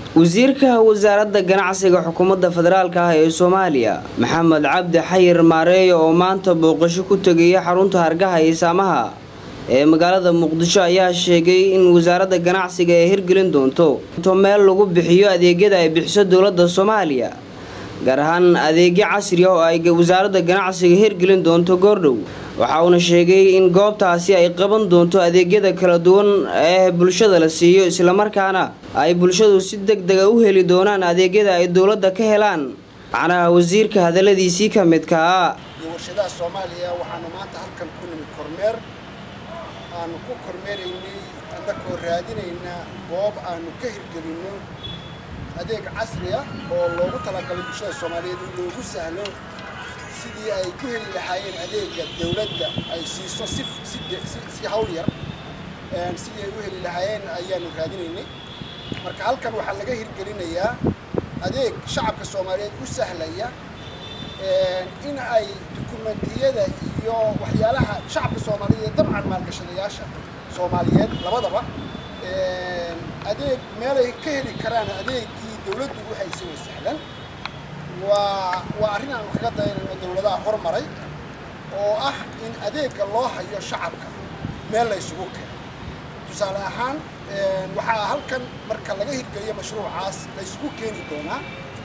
wasiirka wasaaradda ganacsiga xukuumadda federaalk ah ee soomaaliya maxamed cabdi xayir maareeyo oo maanta booqasho ku tegaya xarunta hargaha iyo saamaha ee magaalada muqdisho ayaa sheegay in wasaaradda ganacsiga ay hirgelin doonto meel lagu bixiyo adeegyada ay bixiso dowladda soomaaliya gaar ahaan adeegyo casri ah oo ay wasaaradda ganacsiga hirgelin doonto goordhow waxa uuna sheegay in goobtaasi ay qaban doonto adeegyada kala duwan ee bulshada la siiyo islamarkaana ay bulshadu si deg dega u heli doonaan adeegyada ay dowladda ka helaan macnaha wasiirka hadaladiisii ka midkaa warshadaha soomaaliya waxaanu maanta halkan ku nimid kormeer aanu ku kormeeraynay annakoo raadinaynaa goob aanu ka hirgelinno adeeg casri ah oo loogu talagalay bulshada soomaaliyeed in loogu sahlo sidii ay ku heli lahaayeen adeega dowladda ay siiso si si hawl yar sidii ay u heli lahaayeen ayaanu raadinaynay marka halkan waxaa laga hirgelinayaa adeeg shacabka soomaaliyeed u sahlaya in ay dukumentiyada iyo waxyaalaha shacabka soomaaliyeed dabcan maalgashadayaasha soomaaliyeed labadaba adeeg meelay ka heli karaan adeegii dowladdu u haysay way sahlan waa waa arrin aanu kaga dayanayno dowladaha hormaray oo ah in adeegga loo hayo shacabka meel la ysugu keeno tusaale ahaan waxaa halkan marka laga hirgeliyo mashruucaas la ysugu keeni doonaa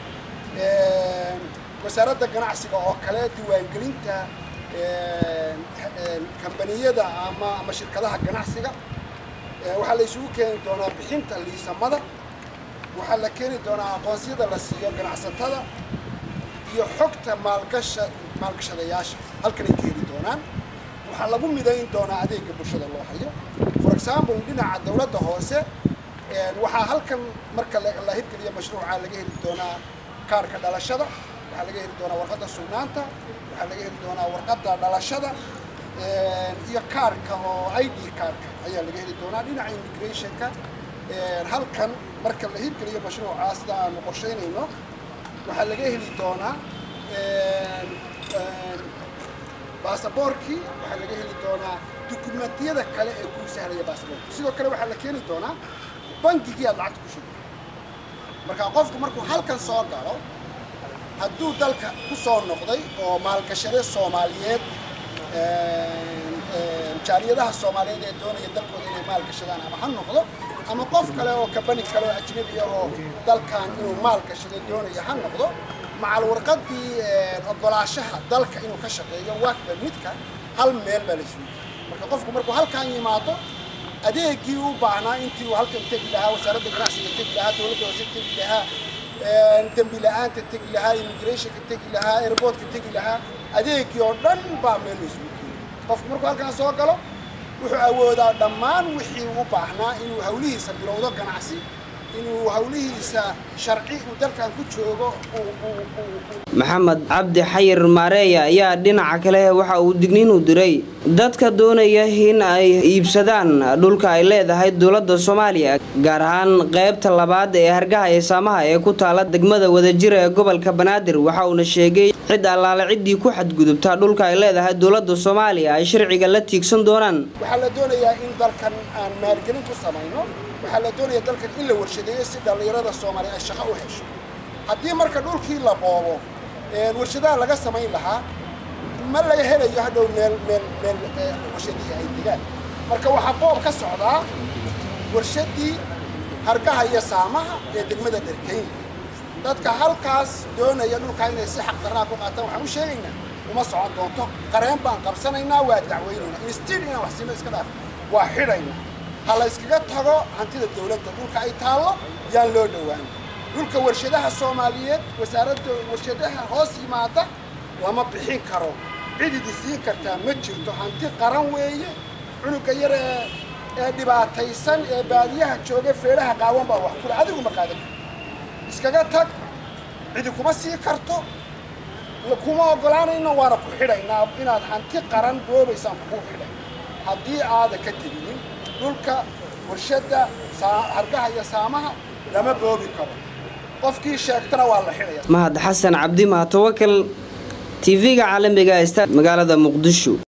wasaaradda ganacsiga oo kale diiwaangelinta kambaniyada ama ama shirkadaha ganacsiga waxaa la isugu keeni doonaa bixinta liisamada waxaa la keeni doonaa aqoonsiyada la siiyo ganacsatada iyo xogta maalgasha maalgashadayaasha halkanay ka heli doonaan waxaa lagu midayn doonaa adeega bulshada loo hayo for example dhinaca dowladda hoose waxaa halkan marka la hirgeliyo mashruuca laga heli doonaa kaarka dhalashada waxaa laga heli doonaa warqadda sugnaanta waxaa laga heli doonaa warqadda dhalashada iyo kaarka oo i d kaarka ayaa laga heli doonaa dhinaca immigrationka halkan marka la hirgeliyo mashruucaa sida aanu qorshaynayno waxaa laga heli doonaa baasaboorkii waxaa laga heli doonaa dukumentiyada kale ee kuu sahlaya baasaboorka sidoo kale waxaa la keeni doonaa bangigii aad lacagta ku shugay marka qofku markuu halkan soo galo hadduu dalka ku soo noqday oo maalgashade soomaaliyeed jaaliyadaha soomaaliyeed ee doonaya dalkooda inay maalgashadaan ama ha noqdo ama qof kale oo kabani kale oo ajnabi ah oo dalkan inuu maalgashado doonaya ha noqdo macal warqadii ogolaashaha dalka inuu ka shaqeeyo waakba midka hal meel baa la isugu marka qofku markuu halkan yimaado adeegii u baahnaa intii uu halkan tegi lahaa wasaaradda ganacsiga tegi lahaa dowladda hoose tegi lahaa dembi la-aanta tegi lahaa immigrationka tegi lahaa airportka tegi lahaa adeegii oo dhan baa meel la isugu keeni qofku markuu halkan soo galo wuxuu awoodaa dhammaan wixii u baahnaa inuu hawlihiisa bilowdo ganacsi inuu hawlihiisa sharci uu dalkan ku joogo maxamed cabdi xayir maareeya ayaa dhinaca kale waxa uu digniin u diray dadka doonaya in ay iibsadaan dhulka ay leedahay dowladda soomaaliya gaar ahaan qaybta labaad ee hargaha ee saamaha ee ku taala degmada wadajira ee gobolka banaadir waxa uuna sheegay cid allaale ciddii ku xadgudubtaa dhulka ay leedahay dowladda soomaaliya ay sharciga la tiigsan doonaan waxaa la doonayaa in dalkan aan maalgelin ku samayno waxaa la doonaya dalkan in la warshadeeyo si dhallinyarada soomaaliya ay shaqo u hesho haddii marka dhulkii la boobo warshadaha laga samayn lahaa ma laga helayo hadhow meel meel meel warshadihii ay degaan marka waxaa boob ka socdaa warshadii hargaha iyo saamaha ee degmada dherkeyn dadka halkaas doonaya dhulkaa inay si xaq darraa ku qaataan waxaan u sheegaynaa uma socon doonto qareen baan qabsanaynaa waa dacweynaynaa instil inaan wax siino iska dhaaf waa xidhaynaa ha la yskaga tago hantida dowladda dhulka ay taallo yaan loo dhowaan dhulka warshadaha soomaaliyeed wasaaradda warshadaha hoos yimaada lama bixin karo cididi siin kartaa ma jirto hanti qaran weeye cunuga yar ee ee dhibaataysan ee baadiyaha jooga feedhaha qaawan baa wax kule adigu ma qaadan karto iskaga tag cidi kuma sii karto kuma ogolaanayno waana ku xidhaynaa inaad hanti qaran boobaysaan kuu xidhay haddii aada ka teginin dhulka warshadda hargaha iyo saamaha lama boobi karo qofkii sheegtana waa la xidhaya mahad xasan cabdi mahatawakal tv-ga caalamiga sta magaalada muqdisho